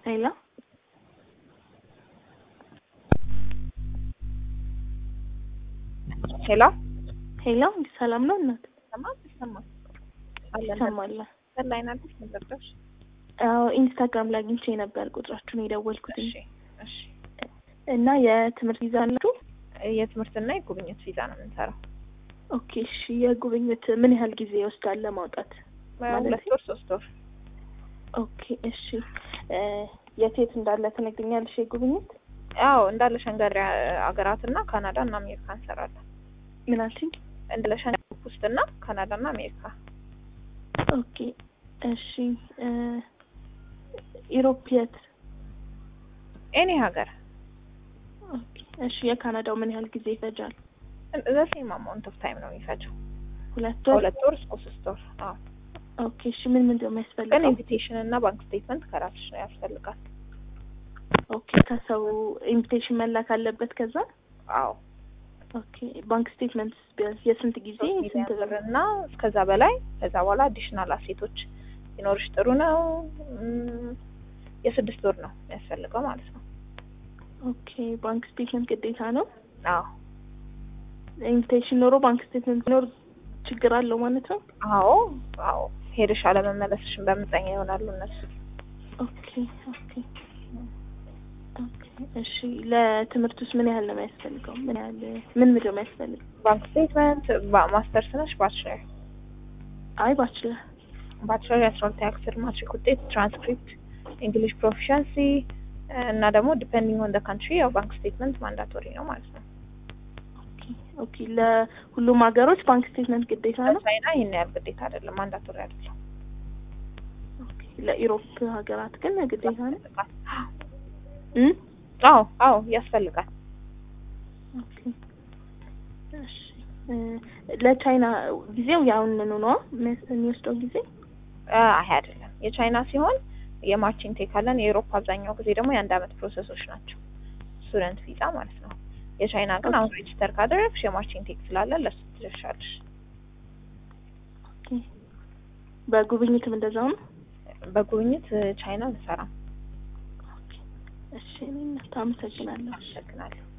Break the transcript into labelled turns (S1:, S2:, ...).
S1: ሄሎ
S2: ሄሎ
S1: ሄሎ፣ እንዲህ ሰላም ነው እናት?
S2: ይሰማል ይሰማል
S1: ይሰማል።
S2: ላይ ናለች መዘርደሽ
S1: አዎ ኢንስታግራም ላይ አግኝቼ ነበር ቁጥራችሁን የደወልኩት
S2: እሺ እሺ
S1: እና የትምህርት ቪዛ አላችሁ?
S2: የትምህርትና የጉብኝት ቪዛ ነው የምንሰራው
S1: ኦኬ እሺ። የጉብኝት ምን ያህል ጊዜ ይወስዳል ለማውጣት?
S2: ሁለት ወር ሶስት ወር
S1: ኦኬ እሺ። የት የት እንዳለ ትነግሪኛለሽ? የጉብኝት
S2: አዎ እንዳለ ሸንገሪ ሀገራትና ካናዳ እና አሜሪካ እንሰራለን
S1: ምን አልሽኝ?
S2: እንዳለ ሸንገሪ ውስጥና ካናዳ እና አሜሪካ
S1: ኦኬ እሺ። ኢሮፕ የት?
S2: ኤኒ ሀገር
S1: ኦኬ እሺ። የካናዳው ምን ያህል ጊዜ ይፈጃል?
S2: ዘሴም አማውንት ኦፍ ታይም ነው የሚፈጀው
S1: ሁለት ወር።
S2: ሁለት ወር እስከ ሶስት ወር አዎ
S1: ኦኬ እሺ። ምን ምንድን ነው
S2: ግን
S1: የሚያስፈልገው?
S2: ኢንቪቴሽን እና ባንክ ስቴትመንት ከራስሽ ነው ያስፈልጋል
S1: ኦኬ ከሰው ኢንቪቴሽን መላክ አለበት ከዛ
S2: አዎ
S1: ኦኬ ባንክ ስቴትመንት ቢያንስ የስንት ጊዜ
S2: ሶስት
S1: ስንት
S2: ሚሊዮን
S1: ብር?
S2: ብር እና እስከዛ በላይ ከዛ በኋላ አዲሽናል አሴቶች ቢኖርሽ ጥሩ ነው። እም፣ የስድስት ወር ነው የሚያስፈልገው ማለት ነው።
S1: ኦኬ ባንክ ስቴትመንት ግዴታ ነው።
S2: አዎ
S1: ኢንቪቴሽን ኖሮ ባንክ ስቴትመንት ቢኖር ችግር አለው ማለት ነው።
S2: አዎ አዎ ሄደሽ አለመመለስሽን በምጠኛ ይሆናሉ እነሱ።
S1: ኦኬ ኦኬ ኦኬ እሺ ለትምህርት ውስጥ ምን ያህል ነው የሚያስፈልገው? ምን ያህል ምን ምንድን ነው የሚያስፈልገው?
S2: ባንክ ስቴትመንት ማስተርስ ነሽ ባችለር
S1: አይ ባችለር
S2: ባችለር የአስራ ሁለተኛ ክፍል ማትሪክ ውጤት፣ ትራንስክሪፕት፣ እንግሊሽ ፕሮፊሸንሲ እና ደግሞ ዲፔንዲንግ ኦን ደ ካንትሪ ያው ባንክ ስቴትመንት ማንዳቶሪ ነው ማለት ነው።
S1: ኦኬ ኦኬ ለሁሉም ሀገሮች ባንክ ስቴትመንት ግዴታ ነው።
S2: ቻይና ይህን ያህል ግዴታ አይደለም፣ ማንዳቶሪ አይደለም።
S1: ኦኬ ለኢሮፕ ሀገራት ግን ግዴታ ነው። እም
S2: አዎ አዎ ያስፈልጋል።
S1: ኦኬ እሺ እ ለቻይና ጊዜው ያሁንኑ ነው የሚወስደው ጊዜ?
S2: አይ አይደለም። የቻይና ሲሆን የማርችን ቴክ አለን። የአውሮፓ አብዛኛው ጊዜ ደግሞ የአንድ አመት ፕሮሰሶች ናቸው፣ ስቱደንት ቪዛ ማለት ነው። የቻይና ግን አሁን ሬጅስተር ካደረግሽ የማርችን ቴክ ስላለ ለሱ ትደርሻለሽ።
S1: ኦኬ በጉብኝትም እንደዛው ነው።
S2: በጉብኝት ቻይና እንሰራም።
S1: ኦኬ እሺ እኔ እናት አመሰግናለሁ።
S2: አመሰግናለሁ።